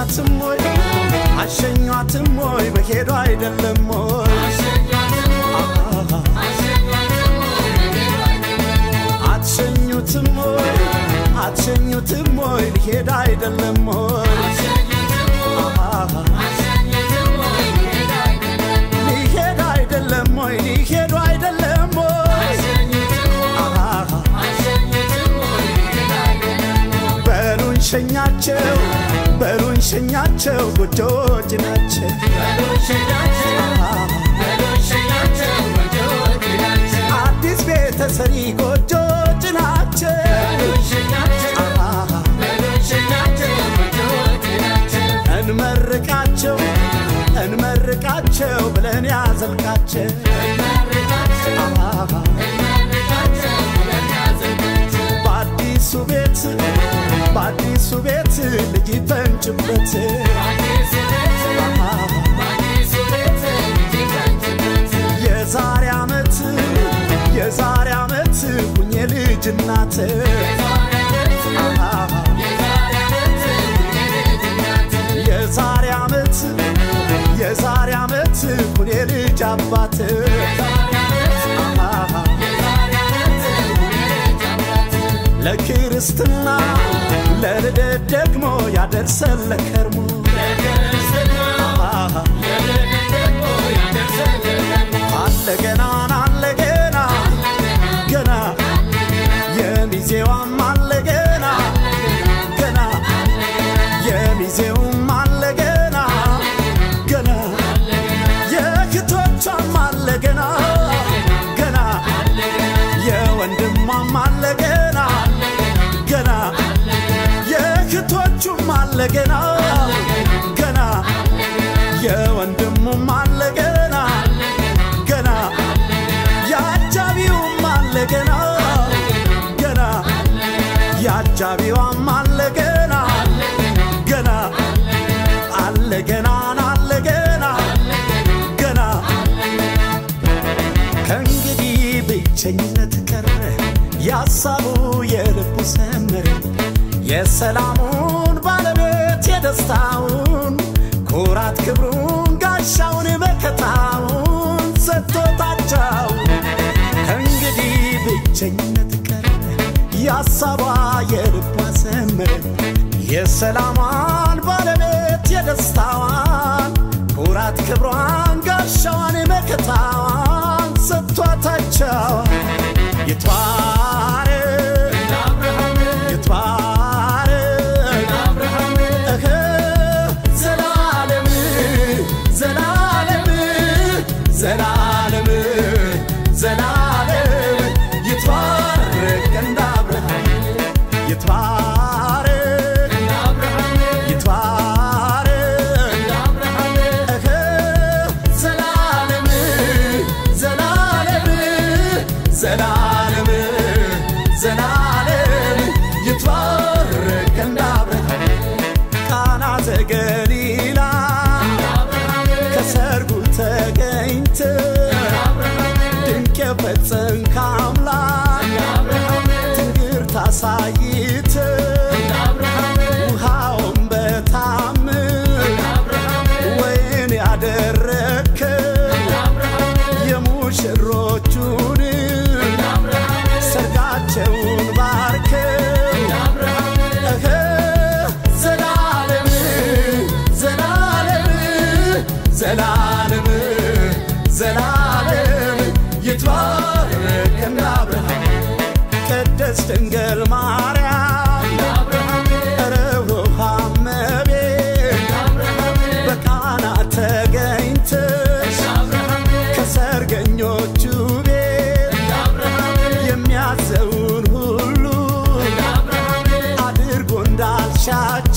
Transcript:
አሸኟትም ወይ አሸኟትም ወይ በሄዱ አይደለም ወይ አትሸኙትም ወይ አትሸኙትም ወይ ሊሄድ አይደለም ወይ ሊሄድ አይደለም ወይ ሊሄዱ አይደለም ወይ በሉን ሸኛቸው በሉን ሸኛቸው ጎጆች ናቸው አዲስ ቤተሰሪ ጎጆች ናቸው እንመርቃቸው እንመርቃቸው ብለን ያዘልቃቸው በአዲሱ ቤት በአዲሱ ቤት ልጅ ይፈንጭበት የዛሬ ዓመት የዛሬ ዓመት ሁኜ ልጅ እናት የዛሬ ዓመት የዛሬ ዓመት ሁኔ ልጅ አባት ለክርስትና ለልደት ደግሞ ያደርሰን ለከርሞ አለ ገና አለ ገና ገና የሚዜዋም አለ ገና ገና የሚዜውም አለ ገና ገና የክቶቿም አለ ገና ገና የወንድሟም አለ ገና ገና የክቶቹም አለ ገና ገና የወንድሙም አለ ገና ገና የአጃቢውም አለ ገና ገና የአጃቢዋም አለ ገና ገና አለ ገና አለ ገና ገና ከእንግዲህ ብቸኝነት ቀረ ያሳቡ የልቡ ሰመረ የሰላሙን ባለቤት የደስታውን ኩራት ክብሩን ጋሻውን መከታውን ሰጥቶታቸው ከእንግዲህ ብቸኝነት ቀረ ያሳቧ የልቧ ሰመረ የሰላሟን ባለቤት የደስታዋን ኩራት ክብሯን ጋሻዋን መከታዋን ሰጥቷታቸው ይትባረክ ይትባረክ እህ ዘላለም ዘላለም ዘላለም ዘላለም ይትባረክ እንደ አብርሃም ይትባረክ ይትባረክ እህ ዘላለም ዘላለም ዘላለም ዘላለም ይትባረክ እንደ አብርሃም ቃና ዘገሊላ ከሰርጉ ተገኝተ ድንቅ የፈጸምክ አምላክ ትንግርት አሳይተ ውሃውን በታምር ወይን ያደረግከ የሙሽሮቹን ሰርጋቸውን ባርከ እህ ዘላለም ዘላለም ዘላለም ዘላለም ይትባረክ እንደ አብርሃም ቅድስት ድንግል ማርያም ርኅሩኅ እመቤት በቃና ተገኝተሽ ከሰርገኞቹ ቤት የሚያዘውን ሁሉ አድርጎ እንዳልሻቸው